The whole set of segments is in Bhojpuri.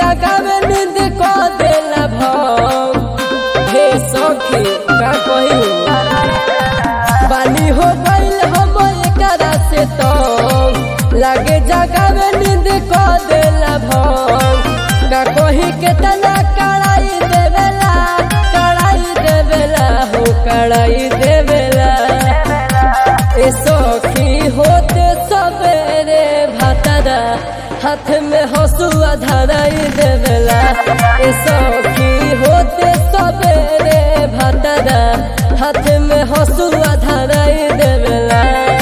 जगावे नींद को देला भंग हे सखी का कही बानी हो गईल हम एकरा से तो लागे जगावे नींद को देला भंग का कही के तना कड़ाई देवेला कड़ाई देवेला हो कड़ाई देवेला ए सखी होते सबेरे भातरा हाथ में हसुआ धराई देवेला ए सखी होते सबेरे भातरा हाथ में हसुआ धराई देवेला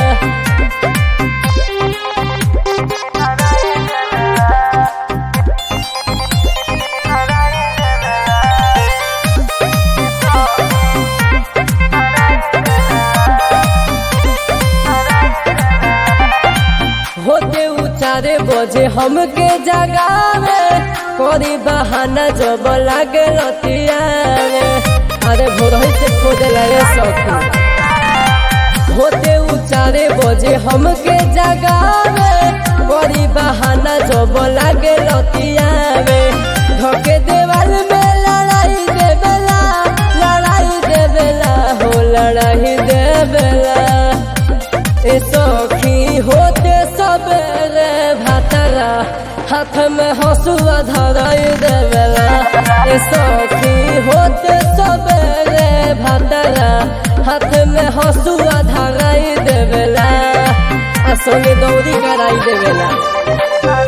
होते उचारे बजे हमके जगावे करी बहाना जब लागे लतियावे अरे भोरही से खोदे लगे सखी होते उचारे बजे हमके जगावे करी बहाना जब लागे लतियावे धके देवाल में लड़ाई देवेला लड़ाई देवेला हो लड़ाई देवेला ए सखी होते सबेरे भातरा हाथ में हसुआ धराई देवेला ए सखी होते सबेरे भातरा हाथ में हसुआ धराई देवेला आ संगे दौरी कराई देवेला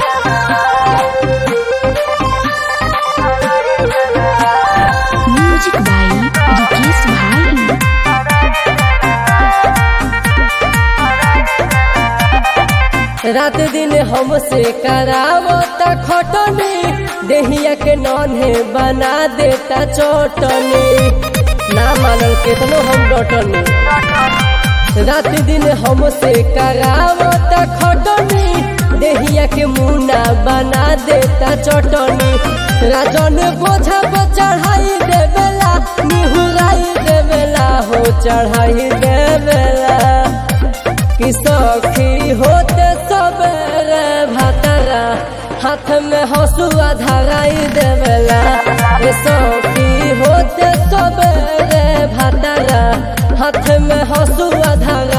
म्यूजिक बाई रिकेश भाई रात दिन हमसे करावता खटनी देहिया के नन्हे बना देता चटनी ना मानल केतनो हम डटनी रात दिन हमसे करावता खटनी देहिया के मुना बना देता चटनी राजन बोझा पर चढ़ाई देवेला निहुराई देवेला हो चढ़ाई देवेला कि सखी होते सबेरे भातरा हाथ में हसुआ धराई देवेला ए सखी होते सबेरे भातरा हाथ में हसुआ धराई